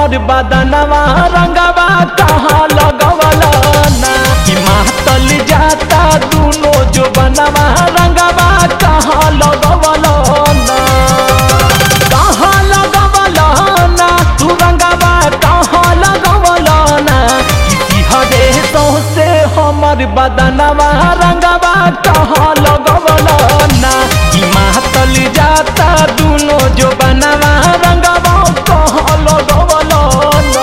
हमर बदनवा रंगवा कहाँ लगवला ना कि मातल जाता दुनो जो बनवा रंगवा कहाँ लगवला ना कहाँ लगवला ना तू रंगवा कहाँ लगवला ना किसी हरे से हमर बदनवा रंगवा कहाँ लगवला ना कि मातल जाता दुनो जो बनवा रंगवा कहाँ लगवला ना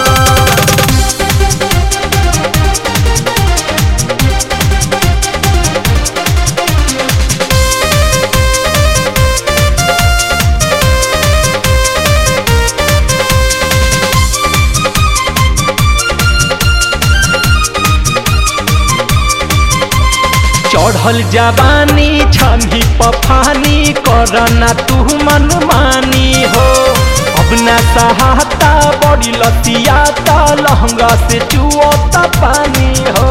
चढ़ल जवानी छनी पफानी करना तू मन मानी हो अब न सहाता बड़ी लतियाता लहंगा से चुओता पानी हो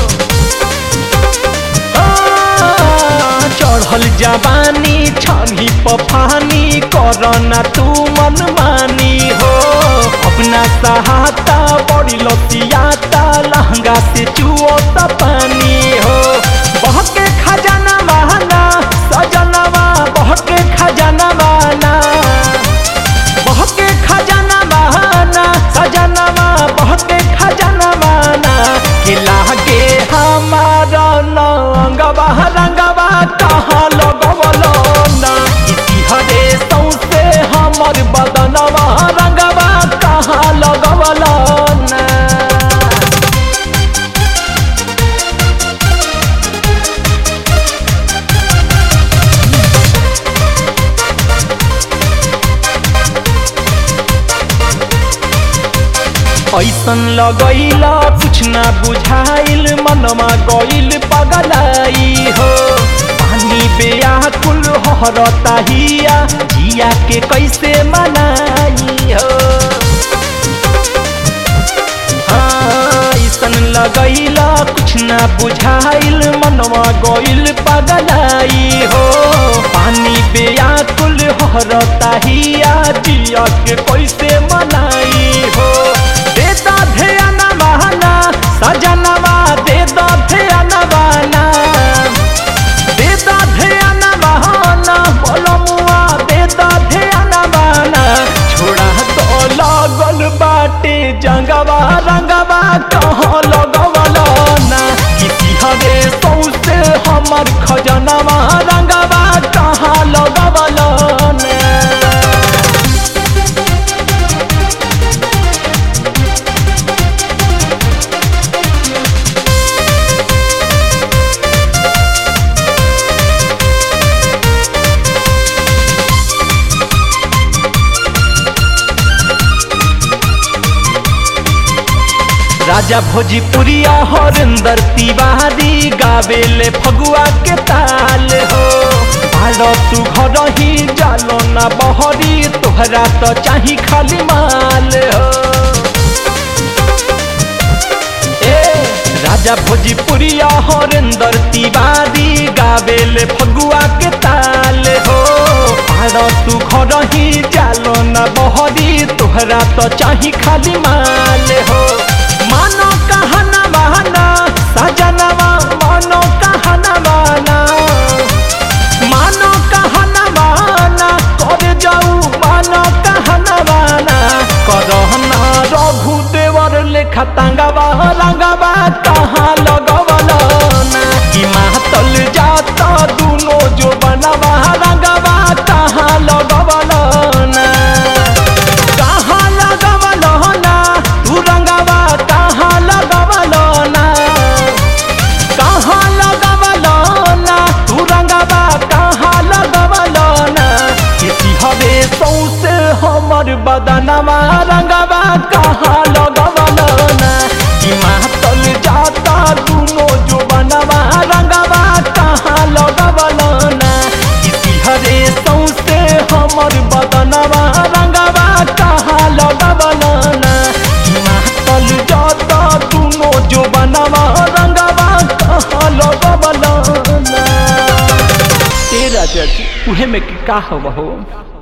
आ, चढ़ल जवानी छनी पफानी करना तू मन मानी हो अपना सहाता बड़ी लतियाता लहंगा से चुओता पानी हो बहके खजाना बहाना सजनवा बहके खजाना बहाना बहके खजाना बहाना सजनवा बहके खजाना बहाना कि लागे हमारा रंगवा रंगवा कहाँ लगवलो ना इसी हरे सौसे हमर बदनवा रंगवा कहाँ लगवलो ना ऐसन लगैला कुछ ना बुझाइल मनमा गइल पगलाई हो पानी बेयाकुल हरता हिया जिया के कैसे मनाई हो हाँ, ऐसन लगैला कुछ ना बुझाइल मनवा गइल पगलाई हो पानी बेयाकुल हरता हिया जिया के कैसे मनाई हो देता ध्यान बहाना सजनवा देता ध्यान बहाना देता ध्यान बहाना बोलमुआ देता ध्यान बहाना छोड़ा तो लागल बाटे जंगवा रंगवा कहाँ लगवला ना किसी हरे सौसे हमर खजनवा रंगवा कहाँ लगवला ना राजा भोजपुरिया हरिंदर तिवारी गावेले फगुआ के ताल हो भाड़ो तू घर ही जालो ना बहरी तोहरा तो चाही खाली माल हो ए राजा भोजपुरिया हरिंदर तिवारी गावेले फगुआ के ताल हो भाड़ो तू घर ही जालो ना बहरी तोहरा तो चाही खाली माल हो मानो कहना बहाना सजनवा मानो कहना बहाना मानो कहना बहाना कर जाऊ मानो कहना बहाना करहना रघु देवर लेखा तंगवा रंगवा कहाँ लगवला ना कि मातल जाता दुनो जो बनवा रंगवा कहाँ लगवला ना कहाँ लगवला ना तू रंगवा कहाँ लगवला ना कहाँ लगवला ना तू रंगवा कहाँ लगवला ना किसी हरे सौसे हमर बदनवा रंगवा कहाँ लगवला ना कि मातल जाता दुनो जो बनवा रंगवा कहाँ लगवला ना किसी हरे सौसे हमर बदनवा रंगवा कहाँ लगवला ना कि मातल जाता दुनो जो बनवा रंगवा कहाँ लगवला ना तेरा जज उहे में के का हवा हो